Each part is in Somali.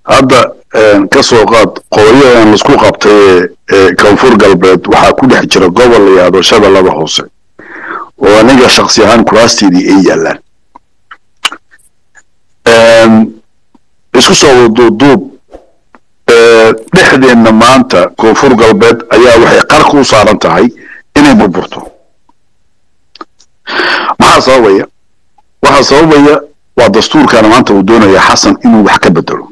hadda ka soo qaad qooyadan laisku qabtay ee koonfur galbeed waxaa ku dhex jira gobol la yidhaahdo shabeellada hoose oo aniga shaksi ahaan kuraasteedii ay yaallaan isku soo waduuduub dhexdeenna maanta koonfur galbeed ayaa waxay qarka u saaran tahay inay burburto maxaa sababaya waxaa sababaya waa dastuurkana maanta uu doonaya xasan inuu wax ka bedelo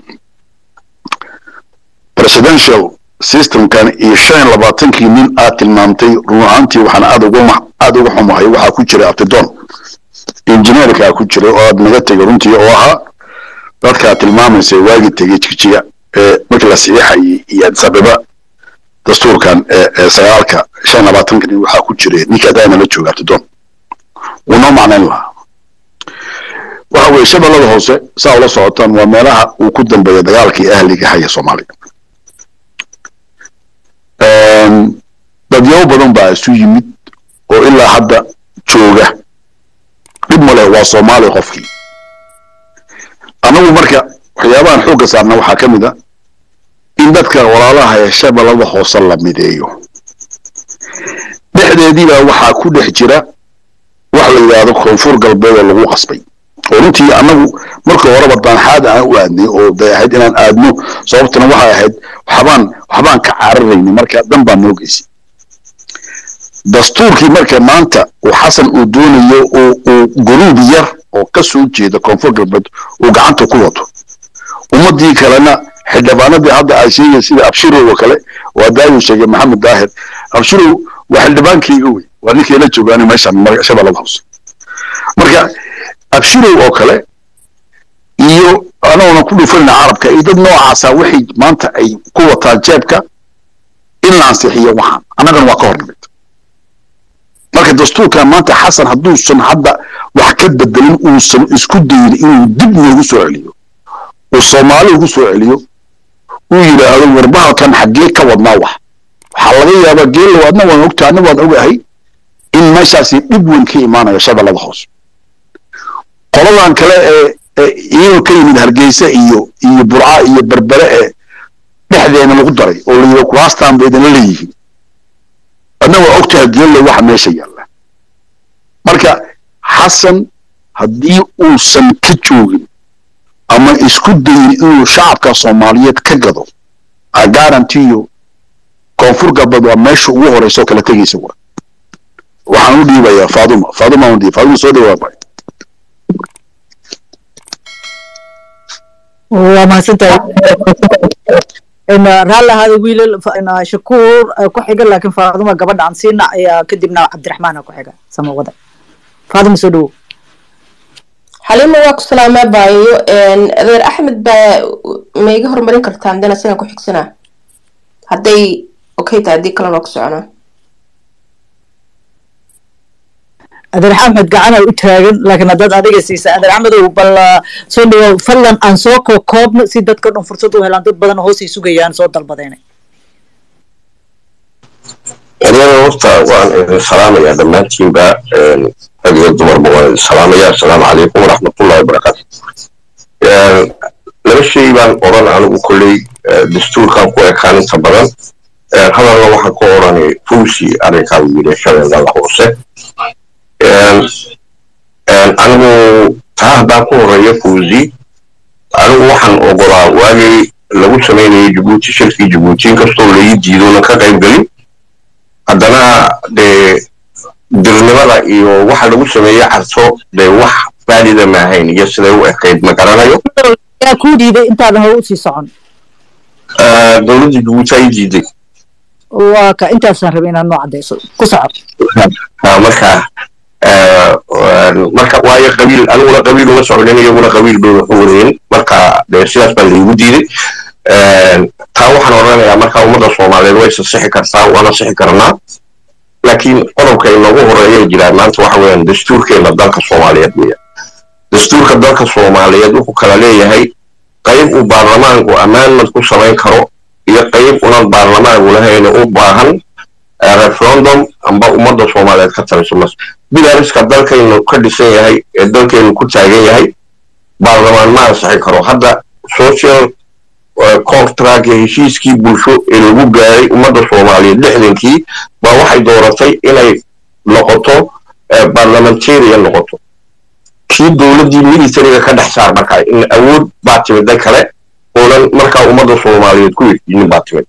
presidential systemkan iyo shan iyo labaatankii nin aad tilmaamtay run ahaantii waxaan aad uga aad uga xumahay waxaa ku jira abtidon injineerkaa ku jiray oo aad naga tegay runtii oo ahaa dadkaa tilmaamaysa waagi tegey jigjiga ee markii la siixayay iyo adisababa dastuurkan ee sagaalka shan iyo labaatanka nin waxaa ku jiray ninka adaana la jooga abtidon wuu noo macnayn lahaa waxa weeye shabeellada hoose saa ula socotaan waa meelaha uu ku dambeeya dagaalkii ahliga haya soomaaliya dadyaabo badan baa isu yimid oo ilaa hadda jooga dhib ma leh waa soomaaliya qofkii annagu marka waxyaabahan xoogga saarna waxaa ka mid a in dadka walaalaha ee shabeellada hoose la mideeyo dhexdeediibaa waxaa ku dhex jira wax la yidhaahdo koonfur galbeed oo lagu qasbay oo runtii annagu marka horeba daanxaad aan u aadnay oo bay ahayd inaan aadno sababtuna waxay ahayd waxbaan waxbaan ka cararaynay marka dan baan noo geysay dastuurkii marka maanta uu xasan uu doonayo uu guruub yar oo ka soo jeeda koonfur galbeed uu gacanta ku wato ummadii kalena xildhibaanadii hadda ay sheegay sida abshirow oo kale waa daayu sheegay maxamed daahir abshirow waa xildhibaankayga wey waa ninkay la joogaan meeshan shabeellada hoose marka abshirow oo kale iyo anaguna ku dhufanayna carabka iyo dad noocaasa waxay maanta ay ku wataan jeebka in la ansixiyo waxaan annagana waa ka hor nimid marka dastuurkan maanta xasan hadduusan hadda wax ka bedelin uusan isku dayin inuu dib noogu soo celiyo uu soomaali ugu soo celiyo uu yidhaahdo warbahalkan xaggee ka wadnaa wax waxaa laga yaabaa geelow adna waan ogtaa adna waan ogahay in meeshaasi dhib weyn ka imaanayo shabeellada hoose qoladan kale ee iyagoo ka yimid hargeysa iyo iyo burca iyo berbere ee dhexdeena lagu daray oo la yidhi kuraastaan ba idinla leeyihiin adna waa ogtahay geelow waxa meesha yaalla marka xasan haddii uusan ka joogin ama isku dayin inuu shacabka soomaaliyeed ka gado agarantiyo koonfur galbeed waa meesha ugu horeysa oo kala tegaysa wa waxaan u dhiibayaa faaduma faaduma aan dhiib faaduma soo dhawaa bay waa mahadsantahay raalli ahaada wiilal shakuur ku xiga laakiin faaduma gabadha aan siina ayaa kadibna cabdiraxmaana ku xiga sama wada faaduma soo dhawow xaliima waa ku salaamaa baayo adeer axmed baa ma iga horumarin kartaa hadana sidan ku xigsanaa hadday okay tahay haddii kalena waa ku soconaa adeer axmed gacana u taagan laakiin haddaad adiga siisa adeer axmedow bal soo dhawow fadlan aan soo koobno si dadka dhan fursad u helaan dad badan hoosay sugayaan soo dalbadeena aniga horta waan idin salaamayaa dhammaantiinba rag iyo dumarba waan idin salaamayaa asalaamu calaykum waraxmatullahi wabarakaatu laba shay baan odhan anigu kolley dastuurkan ku ekaan inta badan hadalna waxaan ka odhanay fuusi arrinkaa yidhi shabeellada hoose anigu taa haddaan ku horeeyo fuusi anigu waxaan ogolaa waagii lagu samaynayay jabuuti shirkii jabuuti inkastoo laii diidona ka qayb gelin haddana dee dirnimada iyo waxa lagu sameeyey carto dee wax baalida maahayn iyo siday u ekayd ma garanayo yaa kuu diiday intaadan hore usii socon dowladda jabuuti ay diiday waa ka intaasaan rabay inaad noo caddayso ku soco marka marka waayo qabiil aniguna qabiil uma socnin iyaguna qabiil bay wax u wareeyen marka dee sidaas baa laygu diiday taa waxaan odhanayaa marka ummadda soomaaliyeed way sasixi kartaa waana sixi karnaa laakiin qodobka inoogu horeeya jiraan maanta waxa weeyaan dastuurkeena dalka soomaaliyeed weya dastuurka dalka soomaaliyeed wuxuu kala leeyahay qayb uu baarlamaanku ammaanmad ku samayn karo iyo qayb unan baarlamaanku lahayn u baahan referendum amba ummadda soomaaliyeed ka taliso mas bilariska dalkaynu ka dhisan yahay ee dalkaynu ku taagan yahay baarlamaan ma ansixin karo hadda social contractka heshiiskii bulsho ee lagu gaaray ummadda soomaaliyeed lixdankii baa waxay dooratay inay noqoto parliamentarian noqoto kii dowladdii militariga ka dhex saar markaa in awood baa timida kale oonan markaa ummadda soomaaliyeed ku heshiinin baa timid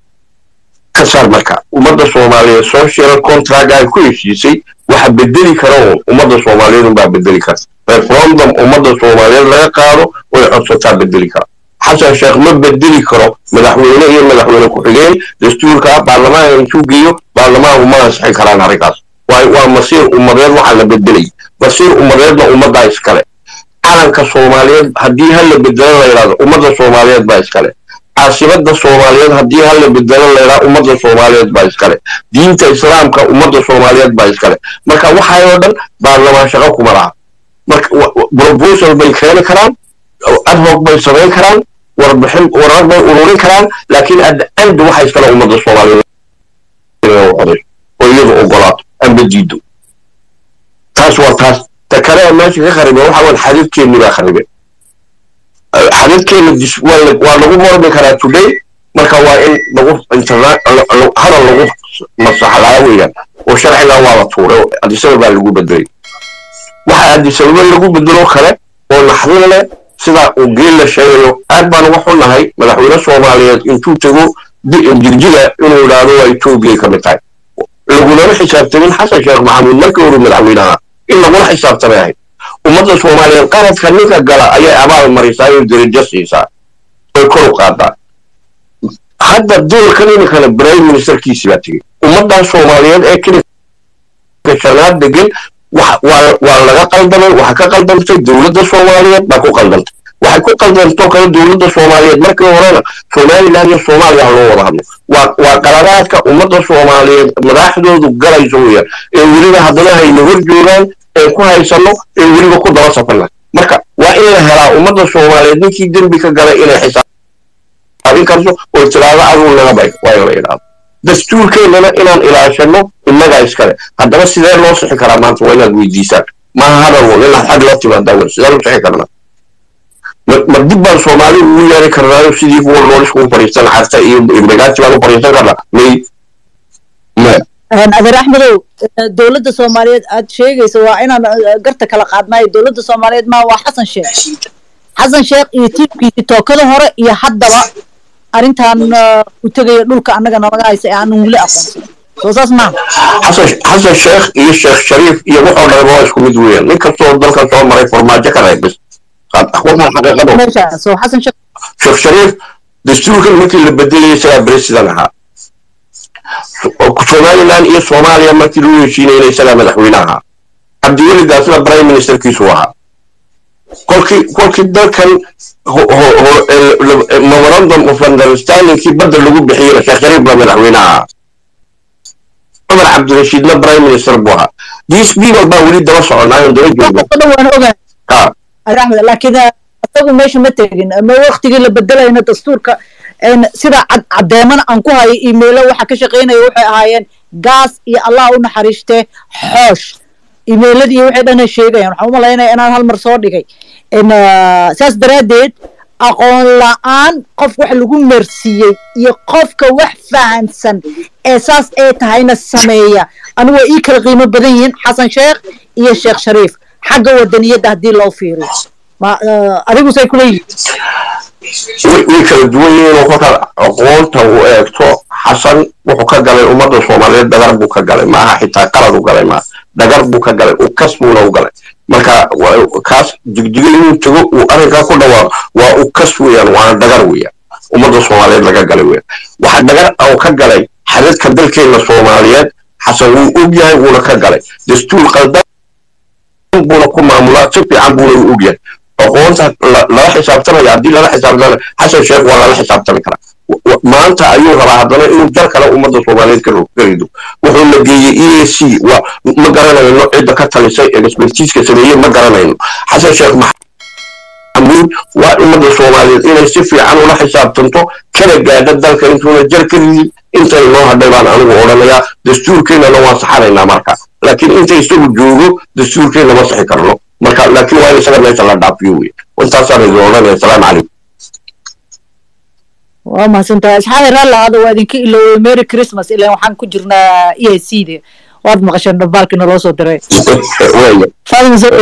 ka saar marka ummadda soomaaliyeed social contract ay ku heshiisay waxa bedeli kara uun ummadda soomaaliyeed unbaa bedeli kara referendum ummadda soomaaliyeed laga qaado way codsataa bedeli kara xasan sheekh ma bedeli karo madaxweyne iyo madaxweyne ku-xigeen dastuurka baarlamaanka intuu geeyo baarlamaanku ma ansixin karaan arrinkaas waa masiir ummadeed waxaa la bedelay masiir ummadeedna ummaddaa iskale calanka soomaaliyeed haddii ha la bedelo la yidhahdo ummadda soomaaliyeed baa iskale caasimada soomaaliyeed haddii ha la bedelo la yidhahdo ummadda soomaaliyeed baa iskale diinta islaamka ummadda soomaaliyeed baa iskale marka waxaayoo dhan baarlamaan shaqo kuma laha marka proposal bay keeni karaan adhoc bay samayn karaan warbixin warar bay ururin karaan laakiin adda end waxa iskale ummadda soomaaliyeed coday oo iyadu ogolaato amba diido taas waa taas ta kale ee meesha ka kharibe waxa waan xadidkeenni baa kharibe xadidkeenna waa lagu mormi karaa today marka waa in lagu hadal lagu masaxlaa weeyaan oo sharciga waa la tuuray adisaba baa lagu bedelay waxa adisababa lagu bedelo kale oo naxdin leh sida uu geel la sheegayo aad baan uga xunnahay madaxweyne soomaaliyeed intuu tego jirjiga inuu yidhaahdo waa etoobiyay ka mid tahay lagunama xisaabtamin xasan sheekh maxamuud markii hore madaxweynaha in lagula xisaabtamay ahayd ummadda soomaaliyeed qaladka ninka gala ayay abaal marisaa oo darajo siisaa way kor u qaadaa hadda doolkan iminkana prime ministerkiisi baa tegey ummaddan soomaaliyeed ee kilinka shanaad degan waa laga qaldamay waxa ka qaldamtay dowladda soomaaliyeed baa ku qaldamtay waxay ku qaldantoo kale dowladda soomaaliyeed markii horena somaliland iyo soomaaliya loo wada hadlo waa qaladaadka ummadda soomaaliyeed madaxdoodu galayso weeyaan ee weliba haddana hayna hor joogaan ee ku haysano ee weliba ku daba safana marka waa in la helaa ummadda soomaaliyeed ninkii dembi ka galay inay xisaabin karto oo tiraado aduu naga bay waa in la yidhaahdo dastuurkeennana inaan ilaashano innagaa iskale haddaba sidee loo sixi karaa maanta waa inaad weydiisaan maaha hadal wan inaad xag la timaadaa wen sidee loo sixi karnaa ma dib baan soomaali ugu yeeri karnaayo sidii kuwa noolisku u fadhiisan carta iyo imrigaati baan u fadhiisan karnaa may maya adeer axmedow dowladda soomaaliyeed aad sheegaysa waa inaan garta kala qaadnaayo dowladda soomaaliyeed maa waa xasan sheekh xasan sheekh iyo tiibkiisi tookada hore iyo haddaba arrintan u tegaya dhulka annaga nalaga haysa ee aanan weli aqoonsan soo saas maaha xasan sheekh iyo sheekh shariif iyo wuxuu dhalay waa isku mid weeyaan nin kastoo dalkan soo maray farmaajo ka reeb bis waxaan xaqiiqado meeshaas oo xasan sheekh sheekh shariif dastuurkan markii la bedelayay isagaa president ahaa somaliland iyo soomaaliya markii lagu heshiinayna isagaa madaxweyne ahaa cabdiweligaasna prime ministerkiisu ahaa kolkii kolkii dalkan memorandum of understandingkii badda lagu bixiyeyna sheekh shariif baa madaxweyne ahaa cumar cabdirashiidna prime minister buu ahaa these people baa weli daba soconaayo daba jooga oo dhan waan ogahay ha adeer axmed laakiin isagu meesha ma tegin ma waktigii la bedelayna dastuurka sida caddeemana aan ku hayo imailo waxa ka shaqaynaya waxay ahaayeen gaas iyo allah u naxariiste xoosh imailadii waxay dhana sheegayaan waxaan u malaynaya inaan hal mar soo dhigay saas daraaddeed aqoon la-aan qof wax lagu mersiiyey iyo qofka wax fahansan ee saas ee tahayna sameeya anigu waa ii kala qiimo badan yihiin xasan sheekh iyo sheekh shariif xagga wadaniyadda haddii loo fiiriyo adigusay kula yihiin way kala duwan yihiin oo kolkaad aqoonta u eegto xasan wuxuu ka galay ummadda soomaaliyeed dhagar buu ka galay maaha xitaa qalad u galay maaha dhagar buu ka galay u kas buuna u galay marka kaas jigjiga inuu tago uu arrinkaa ku dhawaaqo waa u kas weeyaan waana dhagar weeyaan ummadda soomaaliyeed laga galay weeyaan waxa dhagar oo ka galay xadadka dalkeenna soomaaliyeed xasan wuu og yahay wuuna ka galay dastuur qaldan buuna ku maamulaa si fiican buuna u og yahay aqoonta lala xisaabtamaya haddii lala xisaabtamaya xasan sheekh waa lala xisaabtami karaa maanta ayuu rabaa haddana inuu jar kale ummadda soomaaliyeed ka rido wuxuu la geeyey e a c ma garanayno cidda ka talisay ee expertiiska sameeyey ma garanayno xasan sheekh maxamuud waa ummadda soomaaliyeed inay si fiican ula xisaabtanto kana gaadha dalka intuuna jar ka ridin intay noo hadhay baan anigu odhanayaa dastuurkeennana waan saxanaynaa marka laakiin inta isagu joogo dastuurkeenna ma saxi karno marka laakiin waa in isaga meesha la dhaafiyo wey intaasaan idin odhanaya asalaamu calaykum waa mahadsantahay asxaabi raalli ahaada waa idinka ilowey merry christmas ilan waxaan ku jirnaa e i c de waad maqasheen dhambaalkii naloo soo diray waaya faadima soo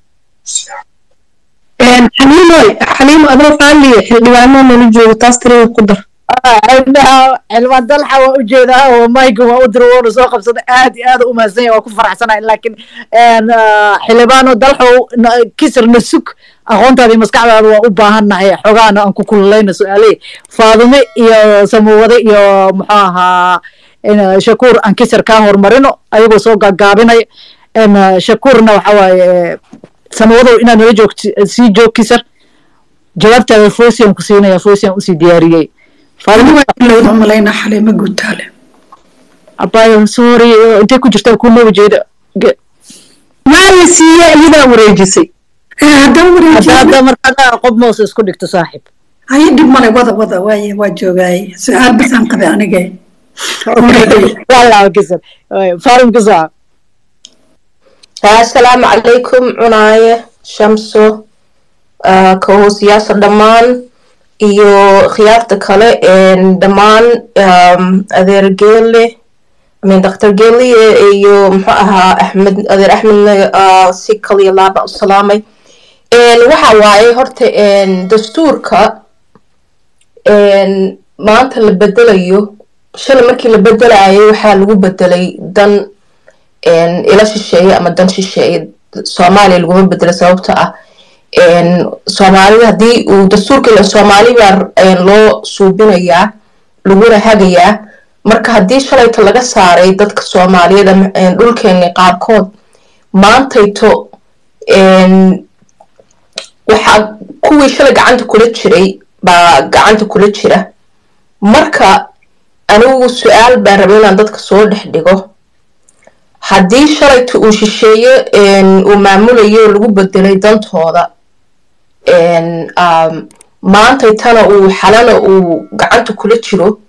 xaliimoy xaliimo adoo qaaliya xildhibaano nala joogo taas tirada ku dar xildhibaan dalxa waa ujeedaa oo mayga waa u dira woona soo qabsada aad iyo aad u mahadsan yahay waa ku faraxsanahay laakiin xildhibaano dalxow kisir na sug aqoontaada iyo maskaxdaada waa u baahannahay xogaana aan ku kululayna su-aalahi faadime iyo samawade iyo muxuu ahaa shakuur aan kisir kaa horumarino ayagoo soo gaagaabinaya shakuurna waxa waaye samawadow inaad nala joogti sii joog kisir jawaabtaada foosiyan ku siinaya foosiyan usii diyaariyey anigoo ilowda umalaynaa xaliimo guutaale abayo sorry intay ku jirtaa ku looba jeeda maaya siiye iyadaa wareejisay haddaan hadda wareejiyo hadda markaa qof moos isku dhigto saaxib haye dhib male wada wada waaye waa joogaaye su-aal basaan qabay aniga wala kisir faarum kisa assalaamu calaykum cunaaye shamso kahoosiyaasha dhammaan iyo khiyaarta kale dhammaan adeer geele amin daktar geeliye iyo muxuu ahaa axmed adeer axmedna si kaliya laaba u salaamay waxa waaye horta dastuurka maanta la bedelayo shalay markii la bedelayo waxaa lagu bedelay dan ila shisheeye ama dan shisheeye soomaaliya laguma bedelo sababta ah soomaalida haddii uu dastuurka ila soomaali baa loo suubinayaa laguna hagayaa marka haddii shalayta laga saaray dadka soomaaliyeed dhulkeeni qaarkood maantayto waxaa kuwii shalay gacanta kula jiray baa gacanta kula jira marka anigu su-aal baan raba inaan dadka soo dhex dhigo haddii shalayta uu shisheeye uu maamulayo lagu bedelay dantooda maantaytana uu xalana uu gacanta kula jiro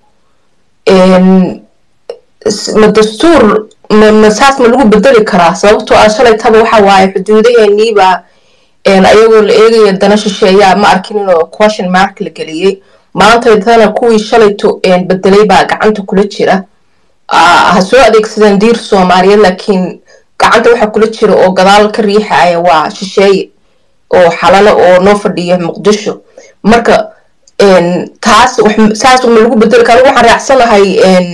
ma dastuur saas ma lagu bedeli karaa sababtoo ah shalaytaba waxa waaye xuduudaheeniibaa ayagoo la eegaya dana shisheeyaa ma arkin inuu question mark la geliyey maantaytana kuwii shalayto bedelay baa gacanta kula jira ha soo adeegsadeen diir soomaaliyeed laakiin gacanta waxa kula jira oo gadaal ka riixaya waa shisheeye oo xalalo oo noo fadhiya muqdisho marka taas saas ma lagu bedeli kara waxaan raacsanahay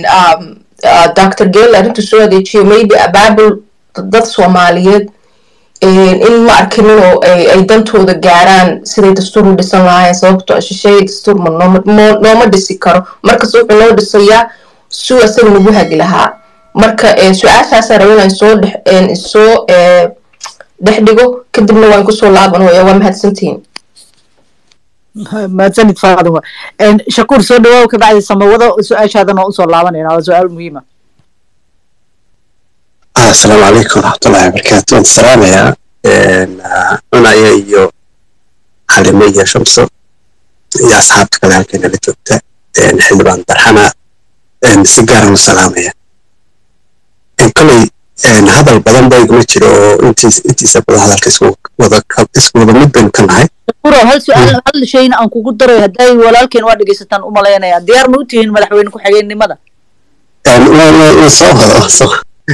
dr gale arrintu soo adeejiyo maybe abaabul dad soomaaliyeed in ma arkin inuu ay dantooda gaaraan siday dastuur u dhisan lahaayeen sababto shisheeye dastuur ma nooma dhisi karo markas wuxuu noo dhisayaa suu asaga nagu hagi lahaa marka su-aashaasa raba inaan soo dhex soo dhex dhigo kadibna waan kusoo laabanaya waa mahadsantihiin mahadsanid faaduma shakuur soo dhawaaw kabacdi samawada su-aashaadana waa usoo laabanayna waa su-aal muhiima asalaamu calaykum waraxmatullahi wabarakaatu waan salaamayaa cunaya iyo xalime iyo shamso iyo asxaabta kale halkeena la joogta xildhibaan darxana si gaaran u salaamaya koley hadal badan ba iguma jiro oo intiisa badan hadalka isku wada mid baynu ka nahay shakuro hal su-aal hal shayna aan kugu daray hadday walaalkeen waa dhegeysataan u malaynaya diyaar ma u tihiin madaxweyne ku-xigeenimada waan soo wada soo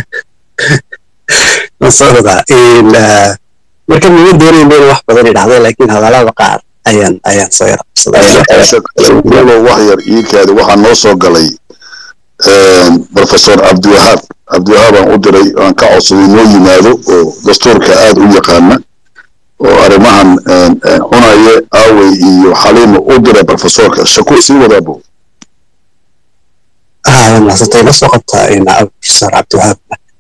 waan soo wadaa marka mama doonayn baynu wax badan idhahdo laakiin hadalada qaar ayaan ayaan soo yara shakuro wax yar iikaadi waxaa noo soo galay professor cabdiwahaab cabdiwahaab aan u diray aan ka codsaday noo yimaado oo dastuurka aad u yaqaana oo arrimahan cunaye aawey iyo xaliima u diray professorka shakuur sii wadaabo maasantay la soo qabtaa professor cabdiwahaab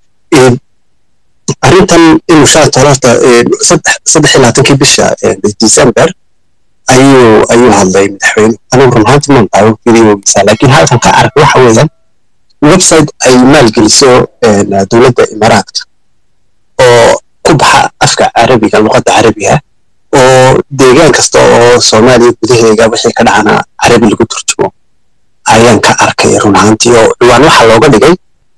arrintan inuu shaata horta saddex iyo labaatankii bisha december ayuu ayuu hadlay madaxweyne anigu run ahaanti maan daawo videogiisa laakiin halkan ka arag waxa weeyaan website ay maalgeliso dowladda imaaraadka oo ku baxa afka carabiga luqadda carabiga oo deegaan kasta oo soomaaliya gudaheega wixii ka dhacana carabi lagu turjumo ayaan ka arkay run ahaantii oo ciwaan waxaa looga dhigay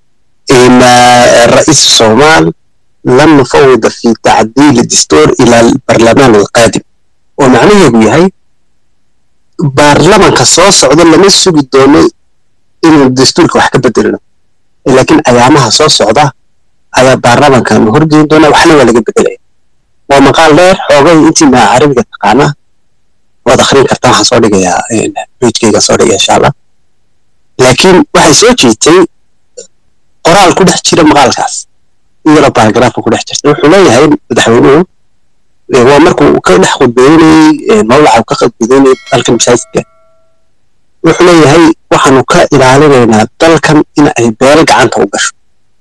رئيس الصومال لم نفوض في تعديل الدستور إلى البرلمان القادم ومعنيه يهي baarlamanka soo socda lama sugi doono inuu dastuurka wax ka bedelino laakiin ayaamaha soo socda ayaa baarlamankan horgeyn doona waxna waa laga bedelaya waa maqaal dheer xoogay intii maa carabiga taqaana waad akrin kartaa waxaan soo dhigayaa bejkayga soo dhigaya insha allah laakiin waxay soo jiitay qoraal ku dhex jira maqaalkaas iyadoo baaragraafa ku dhex jirta wuxuu leeyahay madaxweynuhu waa markuu ka dhex khudbeynayey mawlaca ka khudbeynayey dalkan masaajidka wuxuu leeyahay waxaanu ka ilaalinaynaa dalkan in ay beelo gacanta u gasho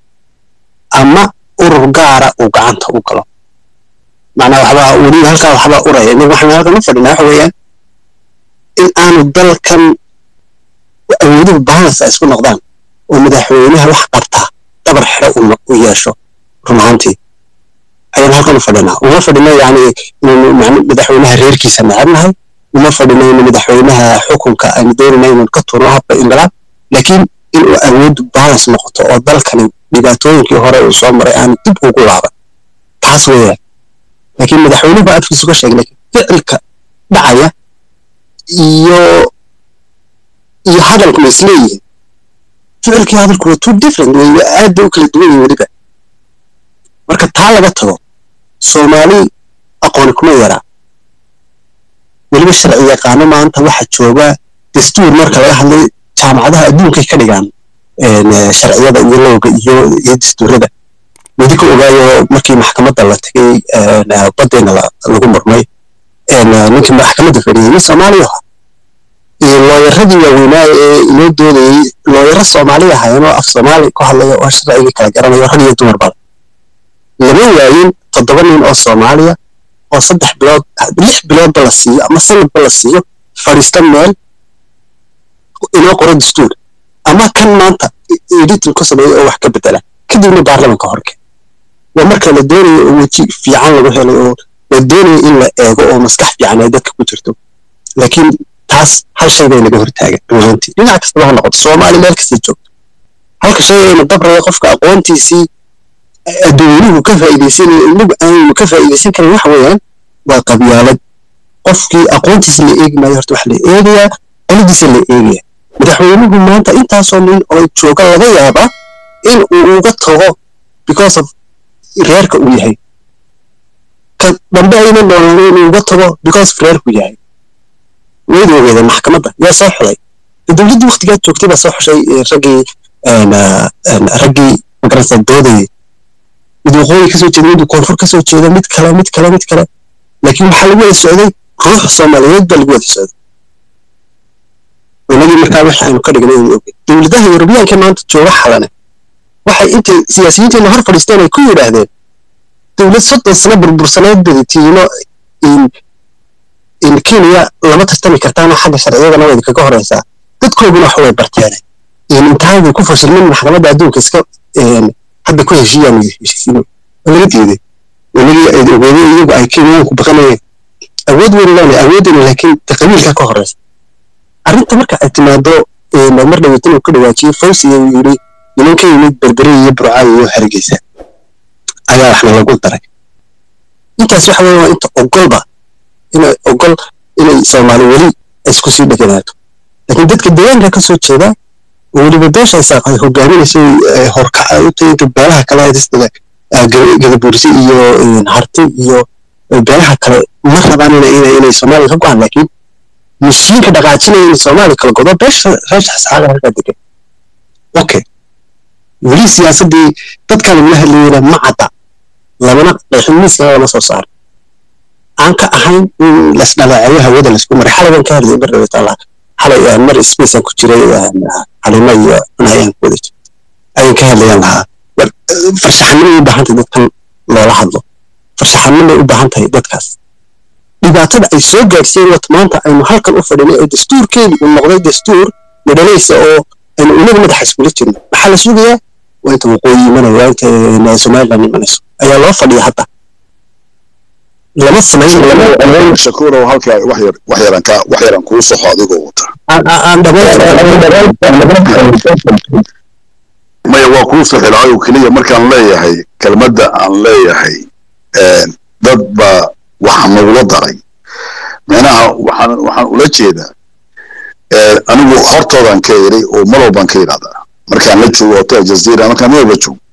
ama urur gaara uu gacanta u galo macnaa waxbaa weli halkaa waxbaa uraya nin waxaan halkan u fadhinaa waxa weeyaan in aanu dalkan awooduhu balance ay isku noqdaan oo madaxweynaha wax qabtaa dabar xero u yeesho run ahaantii ayaan halkan u fadhinaa uma fadhino yani inaynu madaxweynaha reerkiisa necabnahay uma fadhino inu madaxweynaha xukunka aynu doonayna inaynu ka turno habka inqilaab laakiin inuu awooddu balance noqoto oo dalkani dhibaatooyinkii hore uu soo maray aanu dib ugu laaban taas weeyaan laakiin madaxweynuhu baa afkiisu ka sheegay laakiin ficilka dhacaya iyo iyo hadalku ma isleeyihiin ficilkii hadalku waa two different wey aad bay u kala duwan yihin weliba marka taa laga tago soomaali aqooni kuma yaraa weliba sharci yaqaano maanta waxa jooga dastuur marka laga hadlay jaamacadaha adduunkay ka dhigaan sharciyada iyo lowga iyo iyo dastuurada weli ka ogaayo markii maxkamadda la tegay badeena lagu murmay ninkii maxkamadda fadhiyay nin soomaaliya aha iyo looyaradii waaweynaa ee inoo doodayey looyaro soomaaliya ahaayeen oo af soomaali ku hadlaya oo sharcigii kala garanayo rag iyo dumar badan lama waayin toddoba nin oo soomaaliya oo saddex bilood lix biloodba la siiyo ama sanadba la siiyo fadhiista meel inoo qoro dastuur ama kan maanta editin ku sameeya oo wax ka bedela kadibna baarlamanka horke waa marka la doonayo oo weji fiican lagu helay oo la doonayo in la eego oo maskax fiican ay dadka ku jirto laakiin taas hal shay bay naga hortaagan runaantii dhinac kastaba ha noqoto soomaali meel kastay joogto halka shay ayna dabraya qofka aqoontiisii adduunyuhu ka faa'iidaysanaya inagu aanu ka faa'iidaysan karin waxa weeyaan waa qabyaalad qofkii aqoontiisa la eegi maayo horta waxa la eegayaa qoladiisa la eegaya madaxweynuhu maanta intaasoo nin oo jooga laga yaabaa in uu uga tago because of reerka uu yahay ka dambe ayna noolaan inuu uga tago because of reerku yahay wayda ogeedeen maxkamadda yaa soo xulay dowladdii waktigaa joogtay baa soo xushay raggii raggii magaranaysa doodayay mid waqooyi kasoo jeeda mid koonfur kasoo jeeda mid kale mid kale mid kale laakiin waxaa lagu wada socday ruux soomaaliyeed baa lagu wada socday inagii markaa waxa aynu ka dhignay inuu ogey dowladaha yurubiyaanka maanta jooga xalane waxay intay siyaasiyiinteena hor fadhiisteen ay ku yidhaahdeen dowlad soddon sano burbursaneed badatiino in kenya lama tartami kartaana xagga sharciyadana way kaga horeysaa dadkooduna wax way barteen intaanay ku fashilmin maxkamadda adduunka iska hadda ku heshiiyaan heshiisiin laga diiday inagii ogeeday iyagu ay kenyaanku baqanayeen awood weyn leena awoodina laakiin qabiilka ka horeysa arrinta marka ay timaado mar dhaweetan uu ka dhawaajiyey fawsiga uu yidhi niman ka yimid berbere iyo burcaayo iyo hargeysa ayaa waxna lagu daray intaas waxa weeye waa inta ogolba inay ogol inay soomaali weli isku sii dheganaato laakiin dadka deegaanka ka soo jeeda oo weliba beesha isaaq ay hogaaminaysay horkaca u tahay inta beelaha kale sida gadabuursi iyo harti iyo beelaha kale ma rabaan inay soomaaliya ka go-aan laakiin mishiinka dhaqaajinaya in soomaaliya kala godo beesha reesha xisaaga halkaa degan okay weli siyaasaddii dadkan lagula hadlayana ma cadda lamana qeexin miiskana lama soo saaro aan ka ahayn in lasdhalaacayo hawada laisku maray xalay baan ka hadlayay mar dhaweeta allah xalay mar spacean ku jiray xalimo iyo cunayaan ku wada jira ayaan ka hadlayaan lahaa farshaxanimay u baahan tahay dadkan loola hadlo farshaxanimay u baahan tahay dadkaas dhibaatada ay soo gaadhsiiyeen wata maanta aynu halkan u fadhinay oo dastuurkeedii uu noqday dastuur madhalaysa oo aynu inagu madaxa iskula jirno maxaa la sugayaa waa inta waqooyi imanayo waa inta somaliland imanayso ayaa loo fadhiya hadda lama samayn shakuurow halkaa wax yar wax yaran ka wax yaran kuu soxo adigoo wata aan maya waa kuu soxilaayo keliya markaan leeyahay kelmadda aan leeyahay dad baa waxa nagula daray micnaha waxaan waxaan ula jeedaa anigu hortoodan ka eray oo mar walbaan ka idhahdaa markaan la joogo hotel jazeera markaan meel la joogo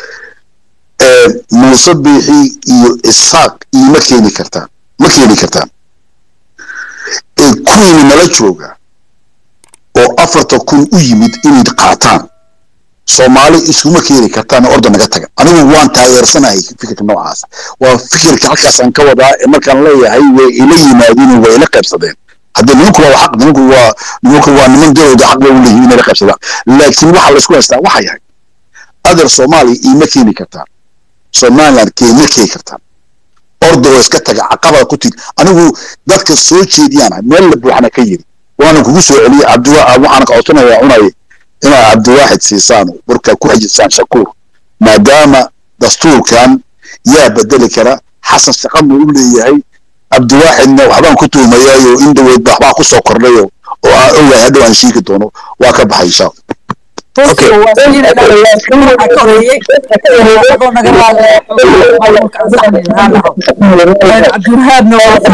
muuse biixi iyo isaaq iima keeni kartaan ma keeni kartaan kuwiini nala jooga oo afarta kun u yimid inay qaataan soomaali iskuma keeni kartaan orda naga taga anigu waan taageersanahay fikirka noocaas waa fikirka halkaasaan ka wadaa markaan leeyahay way ila yimaadeen way ila qaybsadeen hadda nimanku waa xaq nimanku waa nimanku waa niman dowlada xaq bay u leeyihiin inay la qaybsadaan laakiin waxa laysku haystaa waxa yahay adeer soomaaliya iima keeni kartaan somaliland keema keeni kartaan orda oo iska taga caqabada ku tid anigu dadka soo jeediyaan meel la buuxana ka yiri waana kugu soo celiyey cabdiwa waxaana ka codsanayaa cunay inaad cabdiwaaxid siisaan markaa ku xajisaan shakuur maadaama dastuurkan yaa bedeli kara xasan shaqama u leeyahay cabdiwaaxidna waxbaan ku tuumayaayo in dhaweyd waxbaa ku soo kordhayo oo aan ogahay hadhow aan sheegi doono waa ka baxay insha cabdiwahaabna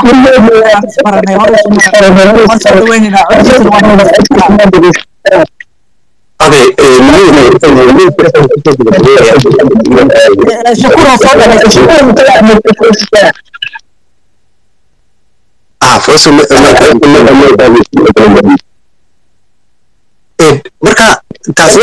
marka taas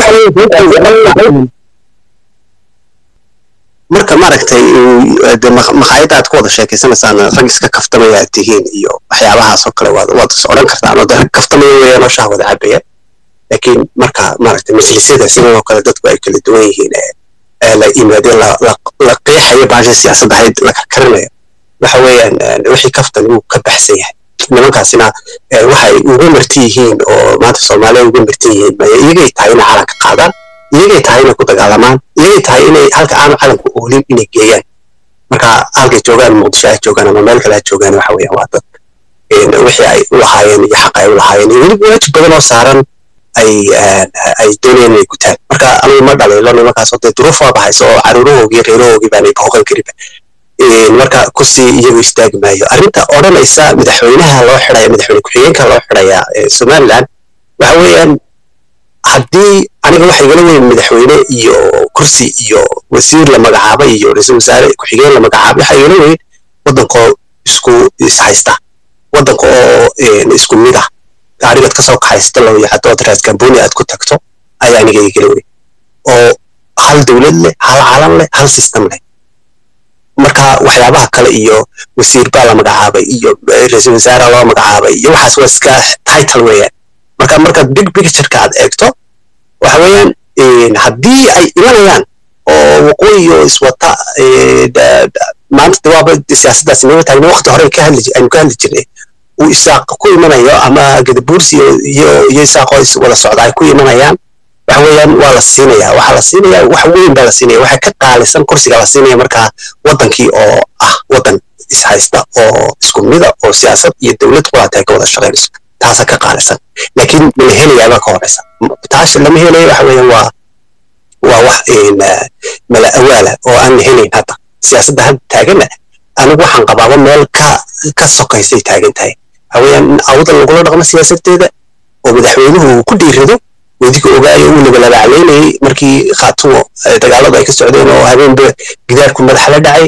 marka maaragtay maqaayadda aad ku wada sheekeysanaysaan rag iska kaftamaya aad tihiin iyo waxyaabahaas oo kale waad is odhan kartaan oo rag kaftamaya weeyaan oo shaah wada cabaya laakiin marka maaragtay majlisyada sidan oo kale dadku ay kala duwan yihiin ee la yimaadeen la qeexayo baasha siyaasadda ahayd la karkarinayo waxa weeyaan wixii kaftan wuu ka baxsan yahay nimankaasina waxay uga marti yihiin oo maanta soomaaliya uga marti yihiin iyagay tahay inay calanka qaadaan iyagay tahay inay ku dagaalamaan iyagay tahay inay halka aanu calanku oolin inay geeyaan marka halkay joogaan muqdisho ha joogaan ama meel kale ha joogaan waxa weeyaan waa dad wixii ay u lahaayeen iyo xaqa ay u lahaayeen iyo weliba waajib badan oo saaran ay ay doonayeen inay gutaan marka anigu ma dhaliilo nimankaas oo dee duruuf waa baxaysa oo caruurahoogii reerahoogii baanay booqan karinba marka kusii iyagu istaagi maayo arrinta odhanaysa madaxweynaha loo xidhaya madaxweyne ku-xigeenka loo xidhaya somaliland waxa weeyaan haddii aniga waxa igala weyn madaxweyne iyo kursi iyo wasiir la magacaabay iyo ra-iisul wasaare ku-xigeen la magacaabay waxa igala weyn waddankoo isku ishaysta waddanka oo isku mid ah gaarigaad kasoo kaxaysta loo yacdo ood raas gamboni aad ku tagto ayaa aniga igala weyn oo hal dowlad leh hal calan leh hal system leh marka waxyaabaha kale iyo wasiir baa la magacaabay iyo ra-iisul wasaare loo magacaabay iyo waxaas waa iska title weeyaan marka marka big pictureka aad eegto waxa weeyaan haddii ay imanayaan oo waqooyi oo iswata maanta dawaaba siyaasaddaas inama taagna waqti hore ka hadli aynu ka hadli jirnay uu isaaq ku imanayo ama gadabuursi iyo iyo isaaq oo wada socda ay ku imanayaan waxa weeyaan waa la siinaya waxaa la siinaya wax weyn baa la siinaya waxa ka qaalisan kursiga la siinaya markaa waddankii oo ah waddan ishaysta oo isku mida oo siyaasad iyo dowlad quraata ay ka wada shaqaynayso taasa ka qaalisan laakiin mala helayaabaa ka horeysa taas lama helayo waxa weeyaan waa waa wax mala awaala oo aan la helayn hadda siyaasadda hadda taaganna anigu waxaan qabaaba meel ka ka sokaysay taagan tahay waxa weeyaan in awda lagula dhaqmo siyaasadeeda oo madaxweynuhu uu ku dhiirado wadiga ogaayo uu labalabaclaynayay markii khaatumo dagaaladu ay ka socdeen oo habeenba gidaarku madaxa la dhacay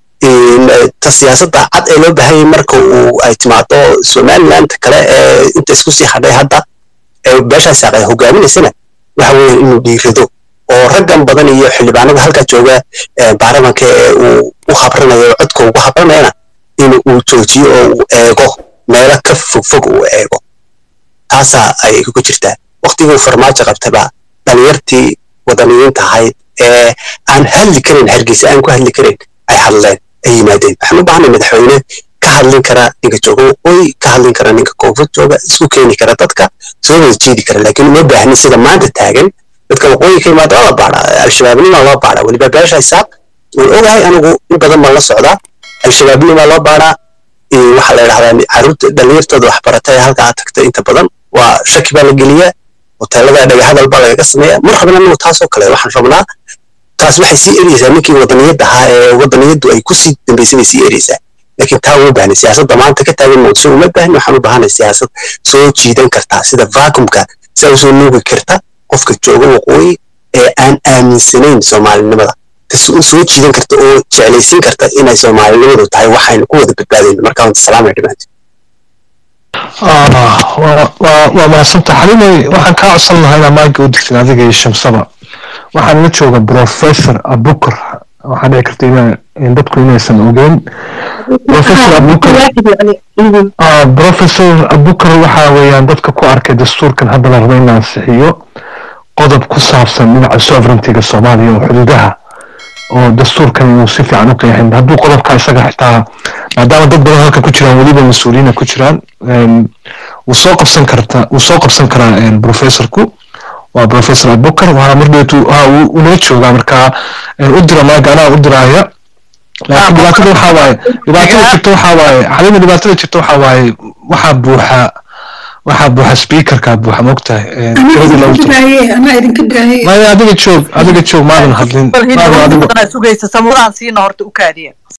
ta siyaasadda cad ee loo baahanyay marka uu ay timaado somaliland kale ee inta isku sii hadhay hadda ee beeshaas ay hogaaminaysana waxa weeye inuu dhiirado oo raggan badan iyo xildhibaanada halkaa jooga baarlamanka ee uu u habranayo codka ugu habranayana in uu joojiyo oo uu eego meelo ka fogfog uu eego taasaa ay ku jirtaa waqtiguu farmaajo qabtaba dhalinyartii wadaniyiinta ahayd ee aan hadli karin hargeysa aan ku hadli karin ay hadleen ay yimaadeen waxaan u baahnay madaxweyne ka hadlin kara ninka jooga waqooyi ka hadlin kara ninka koonfur jooga isku keeni kara dadka soo wada jeedi kara laakiin uma baahnin sida maanta taagan dadka waqooyi ka yimaada waa la baadhaa al-shabaabnimaa loo baadhaa weliba beesha isaaq waan ogahay anigu in badan baan la socdaa al-shabaabnimaa loo baadhaa waxaa la yidhahdaa caruurta dhalinyartooda waxbarata ee halkaa tagta inta badan waa shaki baa la geliyaa hoteelada dhagahadal baa lagaga sameeya mar rabna anagu taasoo kale waxaan rabnaa taas waxay sii ereysaa ninkii wadaniyadda ahaa ee wadaniyaddu ay kusii dambaysay bay sii ereysaa laakiin taa uma baahna siyaasadda maanta ka taagan muqdisho uma baahna waxaan u baahanay siyaasad soo jiidan kartaa sida vacuumka sidaa usoo nuugi karta qofka jooga waqooyi ee aan aaminsanayn soomaalinimada soo jiidan karta oo jeclaysiin karta inay soomaalinimadu tahay waxaynu ku wada badbaadayno marka wanta salaamay dhimaanta waa mahadsanta xalimay waxaan kaa codsan lahaa inaa maaga u digtin adiga iyo shamsaba waxaan la jooga professor abukar waxaa dhici karta in dadku inaysan ogeyn professor abukar professor abukar waxa weeyaan dadka ku arkay dastuurkan hadda la rabo in la ansixiyo qodob ku saabsan dhinaca sovereigntyga soomaaliya oo xuduudaha oo dastuurkan inuu si fiican u qeexin hadduu qodobka isaga xitaa maadaama dad badan halka ku jiraan weliba mas-uuliyiina ku jiraan wuu soo qabsan karta wuu soo qabsan karaa professorku waa professor abukar waxaa mardheetu unala joogaa markaa u dira maaga anaa u diraaya laakiin dhibaatada waxaa waaye dhibaatada jirta waxaa waaye xalima dhibaatada jirta waxaa waaye waxaa buuxa waxaa buuxa speakerkaa buuxa mogtahay maya adiga joog adiga joog maadan hadlin sugaysa samuraan siina horta u kaadiya